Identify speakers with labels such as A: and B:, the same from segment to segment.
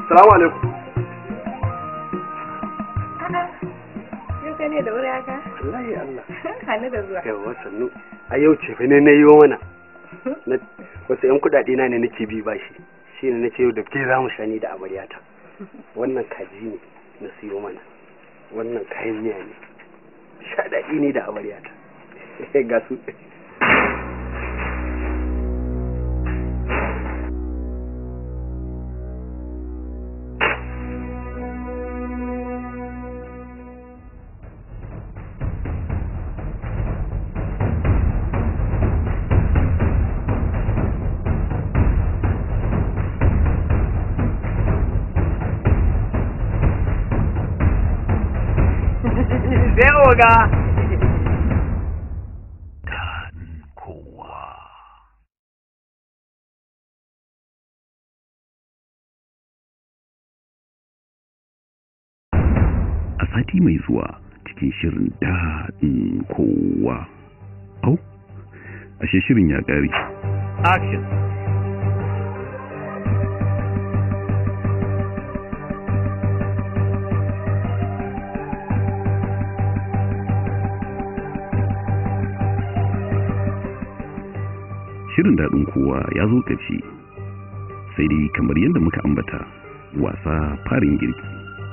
A: salamu alaikum
B: Yau ka ne da wuri haka?
A: wallahi Allah
B: Hannu da zuwa.
A: yawa sannu a yau ce fa ne na yi mana Na- wasu yan kuɗaɗe na ne nake bi bashi shi ne nake yau da ke za mu shani da amaryata wannan kaji ne na siyo mana wannan kayan miya ne shaɗaɗi ne da amaryata ga su sai oga
C: a sati mai zuwa cikin shirin daɗin kowa. Au, ashe shirin ya ƙare.
D: Action.
C: Shirin daɗin kowa ya zo ƙarshe. Sai dai kamar yadda muka ambata, wasa farin girki.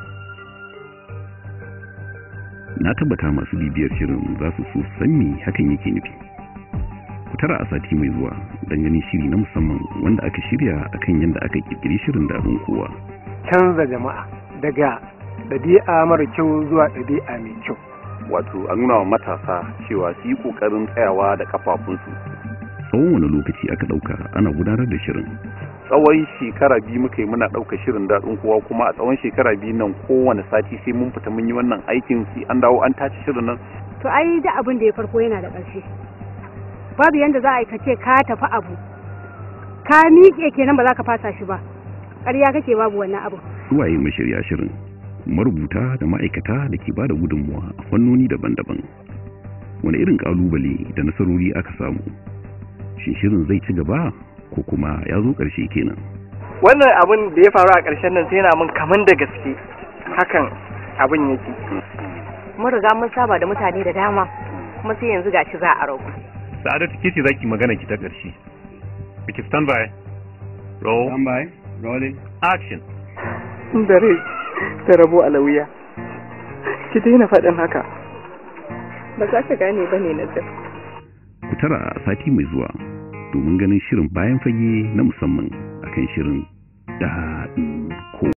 C: Na tabbata masu bibiyar shirin za su so san me hakan yake nufi. Ku tara a sati mai zuwa don ganin shiri na musamman wanda aka shirya akan yadda aka kirkiri shirin daɗin kowa.
E: canza jama'a daga ɗabi'a mara kyau zuwa ɗabi'a mai kyau
F: wato a nuna wa matasa cewa su yi ƙoƙarin tsayawa da kafafunsu
C: Tsawon wani lokaci aka ɗauka ana gudanar da shirin.
F: tsawon shekara biyu muka yi muna ɗauka shirin daɗin kowa kuma a tsawon shekara biyu nan kowane sati sai mun fita mun yi wannan aikin sai an dawo an tace shirin nan
G: to ai da abin da ya farko yana da ƙarshe babu yanda za a yi ka ce ka tafi abu ka miƙe kenan ba za ka fasa shi ba ƙarya kake babu wannan abu
C: Suwaye mashirya shirin, marubuta da ma'aikata da ke ba da gudunmuwa a fannoni daban-daban. Wani irin ƙalubale da nasarori aka samu? Shin shirin zai ci gaba ko kuma ya zo ƙarshe kenan?
E: wannan abin da ya faru a ƙarshen nan sai yana min kaman da gaske hakan abin yake
B: Mun riga mun saba da mutane da dama. Kuma sai yanzu gashi za a ragu.
D: Sa'adatu ke ce zaki magana ki ta ƙarshe. Biki stand by. Roll.
A: Stand by. Rolling.
D: Action.
E: da rai da rabo a lauya ki daina faɗin haka
B: Ba za ka gane ba ne na
C: Ku tara a sati mai zuwa domin ganin shirin bayan fage na musamman akan shirin daɗin